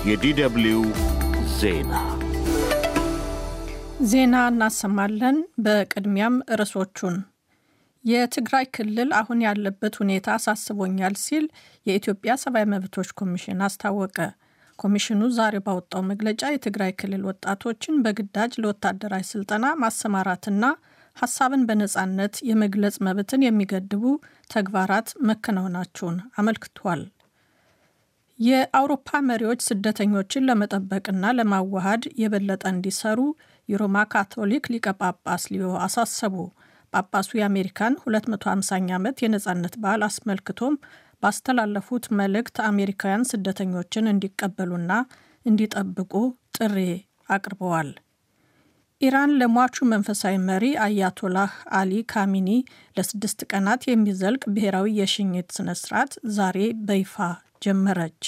የዲደብልዩ ዜና ዜና እናሰማለን። በቅድሚያም ርዕሶቹን የትግራይ ክልል አሁን ያለበት ሁኔታ አሳስቦኛል ሲል የኢትዮጵያ ሰብአዊ መብቶች ኮሚሽን አስታወቀ። ኮሚሽኑ ዛሬ ባወጣው መግለጫ የትግራይ ክልል ወጣቶችን በግዳጅ ለወታደራዊ ስልጠና ማሰማራትና ሀሳብን በነፃነት የመግለጽ መብትን የሚገድቡ ተግባራት መከናወናቸውን አመልክቷል። የአውሮፓ መሪዎች ስደተኞችን ለመጠበቅና ለማዋሃድ የበለጠ እንዲሰሩ የሮማ ካቶሊክ ሊቀ ጳጳስ ሊዮ አሳሰቡ። ጳጳሱ የአሜሪካን 250ኛ ዓመት የነፃነት በዓል አስመልክቶም ባስተላለፉት መልእክት አሜሪካውያን ስደተኞችን እንዲቀበሉና እንዲጠብቁ ጥሪ አቅርበዋል። ኢራን ለሟቹ መንፈሳዊ መሪ አያቶላህ አሊ ካሚኒ ለስድስት ቀናት የሚዘልቅ ብሔራዊ የሽኝት ስነ ስርዓት ዛሬ በይፋ ጀመረች።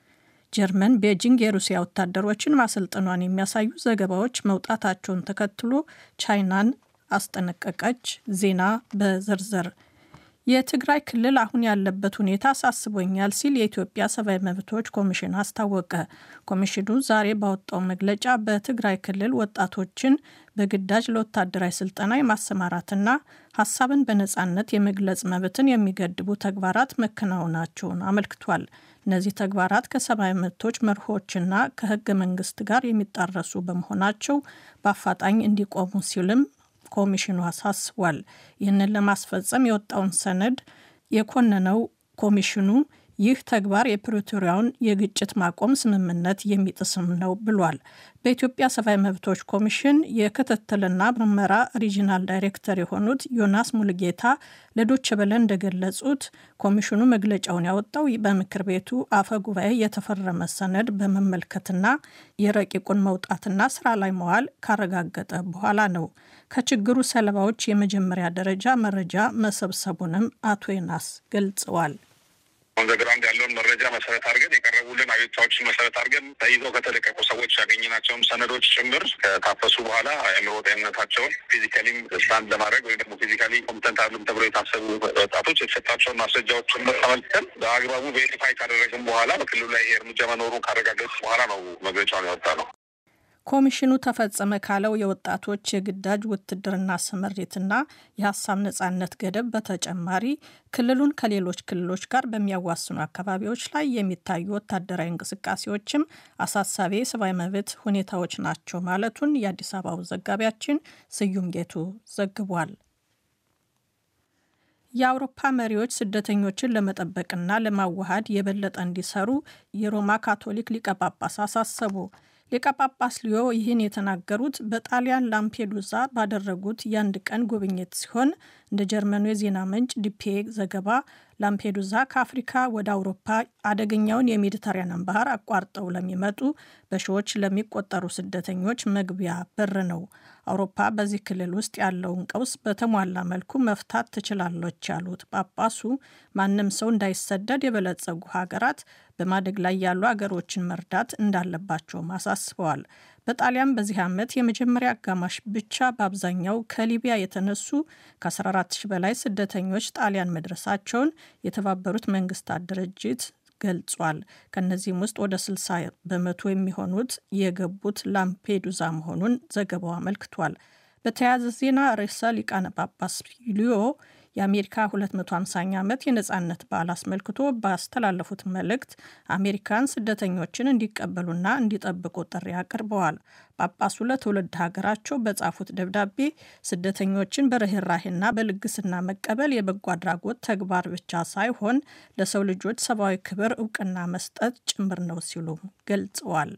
ጀርመን ቤጂንግ የሩሲያ ወታደሮችን ማሰልጠኗን የሚያሳዩ ዘገባዎች መውጣታቸውን ተከትሎ ቻይናን አስጠነቀቀች። ዜና በዝርዝር የትግራይ ክልል አሁን ያለበት ሁኔታ አሳስቦኛል ሲል የኢትዮጵያ ሰብአዊ መብቶች ኮሚሽን አስታወቀ። ኮሚሽኑ ዛሬ ባወጣው መግለጫ በትግራይ ክልል ወጣቶችን በግዳጅ ለወታደራዊ ስልጠና የማሰማራትና ሀሳብን በነፃነት የመግለጽ መብትን የሚገድቡ ተግባራት መከናወናቸውን አመልክቷል። እነዚህ ተግባራት ከሰብአዊ መብቶች መርሆችና ከሕገ መንግስት ጋር የሚጣረሱ በመሆናቸው በአፋጣኝ እንዲቆሙ ሲልም ኮሚሽኑ አሳስቧል። ይህንን ለማስፈጸም የወጣውን ሰነድ የኮነነው ኮሚሽኑ ይህ ተግባር የፕሪቶሪያውን የግጭት ማቆም ስምምነት የሚጥስም ነው ብሏል። በኢትዮጵያ ሰብአዊ መብቶች ኮሚሽን የክትትልና ምርመራ ሪጂናል ዳይሬክተር የሆኑት ዮናስ ሙልጌታ ለዶቼ ቬለ እንደገለጹት ኮሚሽኑ መግለጫውን ያወጣው በምክር ቤቱ አፈ ጉባኤ የተፈረመ ሰነድ በመመልከትና የረቂቁን መውጣትና ስራ ላይ መዋል ካረጋገጠ በኋላ ነው። ከችግሩ ሰለባዎች የመጀመሪያ ደረጃ መረጃ መሰብሰቡንም አቶ ዮናስ ገልጸዋል። ኦንዘግራውንድ ያለውን መረጃ መሰረት አድርገን የቀረቡልን አቤቱታዎችን መሰረት አድርገን ተይዘው ከተለቀቁ ሰዎች ያገኘናቸውን ሰነዶች ጭምር ከታፈሱ በኋላ አእምሮ ጤንነታቸውን ፊዚካሊም ስታንድ ለማድረግ ወይም ደግሞ ፊዚካሊ ኮምፕተንት አሉም ተብሎ የታሰቡ ወጣቶች የተሰጣቸውን ማስረጃዎች ጭምር ተመልክተን በአግባቡ ቬሪፋይ ካደረግን በኋላ በክልሉ ላይ ይሄ እርምጃ መኖሩን ካረጋገጥ በኋላ ነው መግለጫውን ያወጣ ነው። ኮሚሽኑ ተፈጸመ ካለው የወጣቶች የግዳጅ ውትድርና ስምሪትና የሀሳብ ነጻነት ገደብ በተጨማሪ ክልሉን ከሌሎች ክልሎች ጋር በሚያዋስኑ አካባቢዎች ላይ የሚታዩ ወታደራዊ እንቅስቃሴዎችም አሳሳቢ የሰብአዊ መብት ሁኔታዎች ናቸው ማለቱን የአዲስ አበባው ዘጋቢያችን ስዩም ጌቱ ዘግቧል። የአውሮፓ መሪዎች ስደተኞችን ለመጠበቅና ለማዋሃድ የበለጠ እንዲሰሩ የሮማ ካቶሊክ ሊቀ ጳጳስ አሳሰቡ። ሊቀ ጳጳስ ሊዮ ይህን የተናገሩት በጣሊያን ላምፔዱዛ ባደረጉት የአንድ ቀን ጉብኝት ሲሆን እንደ ጀርመኑ የዜና ምንጭ ዲፒኤ ዘገባ ላምፔዱዛ ከአፍሪካ ወደ አውሮፓ አደገኛውን የሜዲተራኒያን ባህር አቋርጠው ለሚመጡ በሺዎች ለሚቆጠሩ ስደተኞች መግቢያ በር ነው። አውሮፓ በዚህ ክልል ውስጥ ያለውን ቀውስ በተሟላ መልኩ መፍታት ትችላለች ያሉት ጳጳሱ ማንም ሰው እንዳይሰደድ የበለጸጉ ሀገራት በማደግ ላይ ያሉ ሀገሮችን መርዳት እንዳለባቸውም አሳስበዋል። በጣሊያን በዚህ ዓመት የመጀመሪያ አጋማሽ ብቻ በአብዛኛው ከሊቢያ የተነሱ ከ14 ሺህ በላይ ስደተኞች ጣሊያን መድረሳቸውን የተባበሩት መንግስታት ድርጅት ገልጿል። ከነዚህም ውስጥ ወደ 60 በመቶ የሚሆኑት የገቡት ላምፔዱዛ መሆኑን ዘገባው አመልክቷል። በተያያዘ ዜና ርዕሰ ሊቃነ ጳጳስ ሊዮ የአሜሪካ 250ኛ ዓመት የነፃነት በዓል አስመልክቶ ባስተላለፉት መልእክት አሜሪካን ስደተኞችን እንዲቀበሉና እንዲጠብቁ ጥሪ አቅርበዋል። ጳጳሱ ለትውልድ ሀገራቸው በጻፉት ደብዳቤ ስደተኞችን በርኅራሄና በልግስና መቀበል የበጎ አድራጎት ተግባር ብቻ ሳይሆን ለሰው ልጆች ሰብአዊ ክብር እውቅና መስጠት ጭምር ነው ሲሉ ገልጸዋል።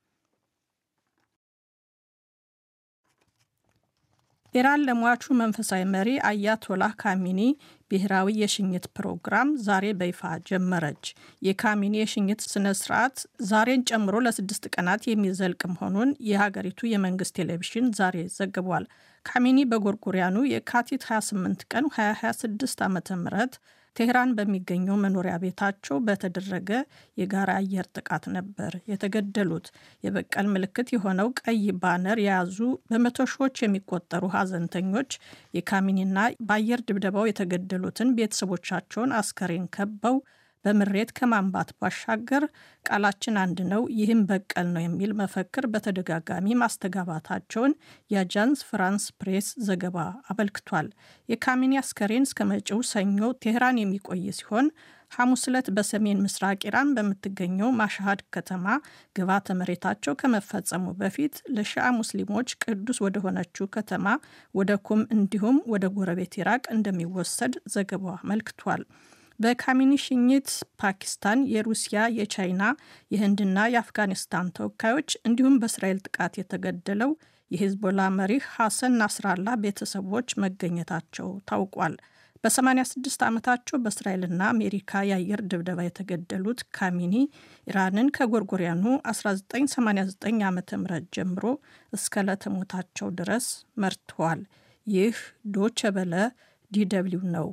ኢራን ለሟቹ መንፈሳዊ መሪ አያቶላህ ካሚኒ ብሔራዊ የሽኝት ፕሮግራም ዛሬ በይፋ ጀመረች። የካሚኒ የሽኝት ስነ ስርዓት ዛሬን ጨምሮ ለስድስት ቀናት የሚዘልቅ መሆኑን የሀገሪቱ የመንግስት ቴሌቪዥን ዛሬ ዘግቧል። ካሚኒ በጎርጎሪያኑ የካቲት 28 ቀን 2026 ዓ ም ቴህራን በሚገኘው መኖሪያ ቤታቸው በተደረገ የጋራ አየር ጥቃት ነበር የተገደሉት። የበቀል ምልክት የሆነው ቀይ ባነር የያዙ በመቶ ሺዎች የሚቆጠሩ ሀዘንተኞች የካሚኒና በአየር ድብደባው የተገደሉትን ቤተሰቦቻቸውን አስከሬን ከበው በምሬት ከማንባት ባሻገር ቃላችን አንድ ነው፣ ይህም በቀል ነው የሚል መፈክር በተደጋጋሚ ማስተጋባታቸውን የአጃንስ ፍራንስ ፕሬስ ዘገባ አመልክቷል። የካሚኒ አስከሬን እስከ መጪው ሰኞ ቴህራን የሚቆይ ሲሆን ሐሙስ ዕለት በሰሜን ምስራቅ ኢራን በምትገኘው ማሻሃድ ከተማ ግብዓተ መሬታቸው ከመፈጸሙ በፊት ለሺአ ሙስሊሞች ቅዱስ ወደሆነችው ከተማ ወደ ኩም እንዲሁም ወደ ጎረቤት ኢራቅ እንደሚወሰድ ዘገባው አመልክቷል። በካሚኒ ሽኝት ፓኪስታን፣ የሩሲያ፣ የቻይና፣ የህንድና የአፍጋኒስታን ተወካዮች እንዲሁም በእስራኤል ጥቃት የተገደለው የሂዝቦላ መሪ ሐሰን ናስራላ ቤተሰቦች መገኘታቸው ታውቋል። በ86 ዓመታቸው በእስራኤልና አሜሪካ የአየር ድብደባ የተገደሉት ካሚኒ ኢራንን ከጎርጎሪያኑ 1989 ዓ ም ጀምሮ እስከ ለተሞታቸው ድረስ መርተዋል። ይህ ዶቸ በለ ዲደብሊው ነው።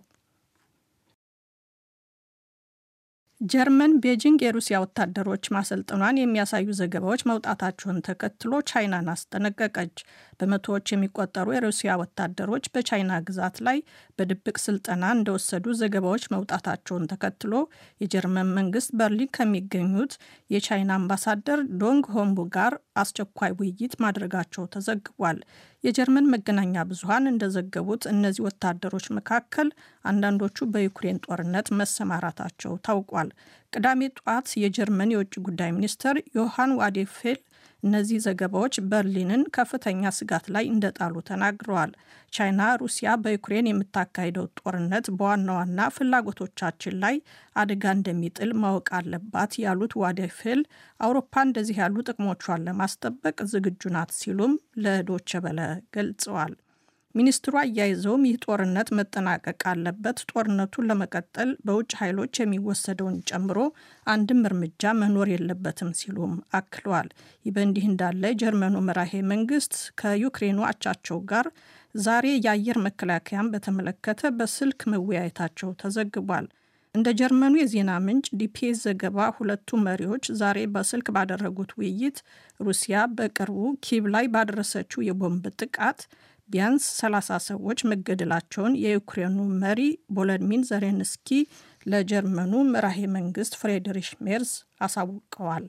ጀርመን ቤጂንግ የሩሲያ ወታደሮች ማሰልጠኗን የሚያሳዩ ዘገባዎች መውጣታቸውን ተከትሎ ቻይናን አስጠነቀቀች። በመቶዎች የሚቆጠሩ የሩሲያ ወታደሮች በቻይና ግዛት ላይ በድብቅ ስልጠና እንደወሰዱ ዘገባዎች መውጣታቸውን ተከትሎ የጀርመን መንግስት በርሊን ከሚገኙት የቻይና አምባሳደር ዶንግ ሆምቡ ጋር አስቸኳይ ውይይት ማድረጋቸው ተዘግቧል። የጀርመን መገናኛ ብዙኃን እንደዘገቡት እነዚህ ወታደሮች መካከል አንዳንዶቹ በዩክሬን ጦርነት መሰማራታቸው ታውቋል። ቅዳሜ ጧት የጀርመን የውጭ ጉዳይ ሚኒስትር ዮሐን ዋዴፌል እነዚህ ዘገባዎች በርሊንን ከፍተኛ ስጋት ላይ እንደጣሉ ተናግረዋል። ቻይና ሩሲያ በዩክሬን የምታካሂደው ጦርነት በዋና ዋና ፍላጎቶቻችን ላይ አደጋ እንደሚጥል ማወቅ አለባት ያሉት ዋዴፌል አውሮፓ እንደዚህ ያሉ ጥቅሞቿን ለማስጠበቅ ዝግጁ ናት ሲሉም ለዶቸ በለ ገልጸዋል። ሚኒስትሩ አያይዘውም ይህ ጦርነት መጠናቀቅ አለበት፣ ጦርነቱን ለመቀጠል በውጭ ኃይሎች የሚወሰደውን ጨምሮ አንድም እርምጃ መኖር የለበትም ሲሉም አክለዋል። ይህ በእንዲህ እንዳለ ጀርመኑ መራሄ መንግስት ከዩክሬኑ አቻቸው ጋር ዛሬ የአየር መከላከያን በተመለከተ በስልክ መወያየታቸው ተዘግቧል። እንደ ጀርመኑ የዜና ምንጭ ዲፒኤስ ዘገባ ሁለቱ መሪዎች ዛሬ በስልክ ባደረጉት ውይይት ሩሲያ በቅርቡ ኪቭ ላይ ባደረሰችው የቦምብ ጥቃት ቢያንስ 30 ሰዎች መገደላቸውን የዩክሬኑ መሪ ቮሎዲሚር ዜሌንስኪ ለጀርመኑ መራሄ መንግስት ፍሬድሪሽ ሜርዝ አሳውቀዋል።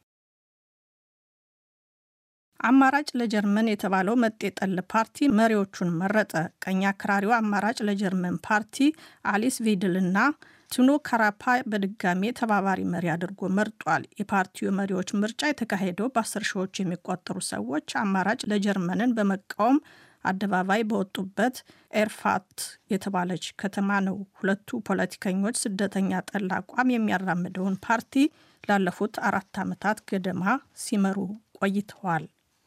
አማራጭ ለጀርመን የተባለው መጤጠል ፓርቲ መሪዎቹን መረጠ። ቀኝ አክራሪው አማራጭ ለጀርመን ፓርቲ አሊስ ቪድልና ቲኖ ካራፓ በድጋሜ ተባባሪ መሪ አድርጎ መርጧል። የፓርቲው መሪዎች ምርጫ የተካሄደው በአስር ሺዎች የሚቆጠሩ ሰዎች አማራጭ ለጀርመንን በመቃወም አደባባይ በወጡበት ኤርፋት የተባለች ከተማ ነው። ሁለቱ ፖለቲከኞች ስደተኛ ጠል አቋም የሚያራምደውን ፓርቲ ላለፉት አራት ዓመታት ገደማ ሲመሩ ቆይተዋል።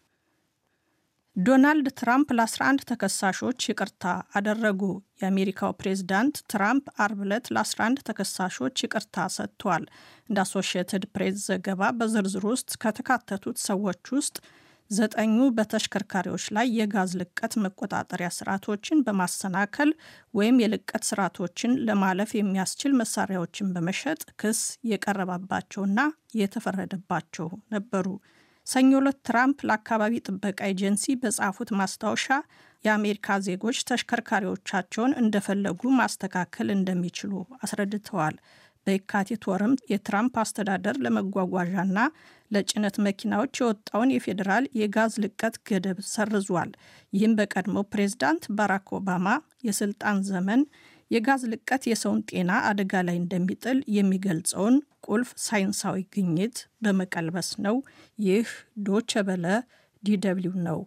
ዶናልድ ትራምፕ ለ11 ተከሳሾች ይቅርታ አደረጉ። የአሜሪካው ፕሬዝዳንት ትራምፕ አርብ ዕለት ለ11 ተከሳሾች ይቅርታ ሰጥቷል። እንደ አሶሺየትድ ፕሬስ ዘገባ በዝርዝር ውስጥ ከተካተቱት ሰዎች ውስጥ ዘጠኙ በተሽከርካሪዎች ላይ የጋዝ ልቀት መቆጣጠሪያ ስርዓቶችን በማሰናከል ወይም የልቀት ስርዓቶችን ለማለፍ የሚያስችል መሳሪያዎችን በመሸጥ ክስ የቀረባባቸውና የተፈረደባቸው ነበሩ። ሰኞ ዕለት ትራምፕ ለአካባቢ ጥበቃ ኤጀንሲ በጻፉት ማስታወሻ የአሜሪካ ዜጎች ተሽከርካሪዎቻቸውን እንደፈለጉ ማስተካከል እንደሚችሉ አስረድተዋል። በየካቲት ወርም የትራምፕ አስተዳደር ለመጓጓዣና ለጭነት መኪናዎች የወጣውን የፌዴራል የጋዝ ልቀት ገደብ ሰርዟል። ይህም በቀድሞ ፕሬዝዳንት ባራክ ኦባማ የስልጣን ዘመን የጋዝ ልቀት የሰውን ጤና አደጋ ላይ እንደሚጥል የሚገልጸውን ቁልፍ ሳይንሳዊ ግኝት በመቀልበስ ነው። ይህ ዶቸ በለ ዲደብሊው ነው።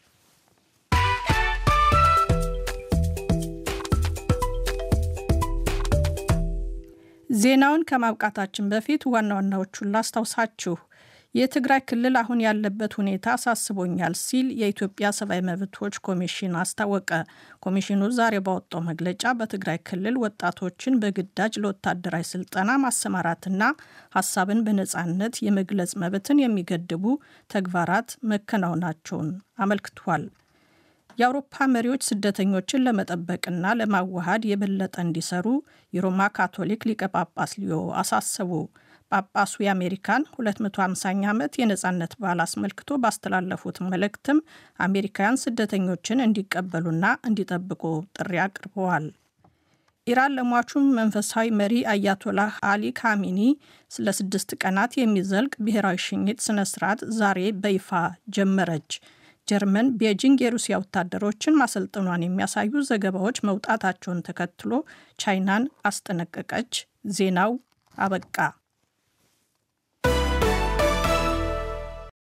ዜናውን ከማብቃታችን በፊት ዋና ዋናዎቹን ላስታውሳችሁ። የትግራይ ክልል አሁን ያለበት ሁኔታ አሳስቦኛል ሲል የኢትዮጵያ ሰብአዊ መብቶች ኮሚሽን አስታወቀ። ኮሚሽኑ ዛሬ ባወጣው መግለጫ በትግራይ ክልል ወጣቶችን በግዳጅ ለወታደራዊ ስልጠና ማሰማራትና ሀሳብን በነፃነት የመግለጽ መብትን የሚገድቡ ተግባራት መከናወናቸውን አመልክቷል። የአውሮፓ መሪዎች ስደተኞችን ለመጠበቅና ለማዋሃድ የበለጠ እንዲሰሩ የሮማ ካቶሊክ ሊቀ ጳጳስ ሊዮ አሳሰቡ። ጳጳሱ የአሜሪካን 250ኛ ዓመት የነፃነት በዓል አስመልክቶ ባስተላለፉት መልእክትም አሜሪካውያን ስደተኞችን እንዲቀበሉና እንዲጠብቁ ጥሪ አቅርበዋል። ኢራን ለሟቹ መንፈሳዊ መሪ አያቶላህ አሊ ካሚኒ ስለ ስድስት ቀናት የሚዘልቅ ብሔራዊ ሽኝት ስነ ስርዓት ዛሬ በይፋ ጀመረች። ጀርመን ቤጂንግ የሩሲያ ወታደሮችን ማሰልጠኗን የሚያሳዩ ዘገባዎች መውጣታቸውን ተከትሎ ቻይናን አስጠነቀቀች። ዜናው አበቃ።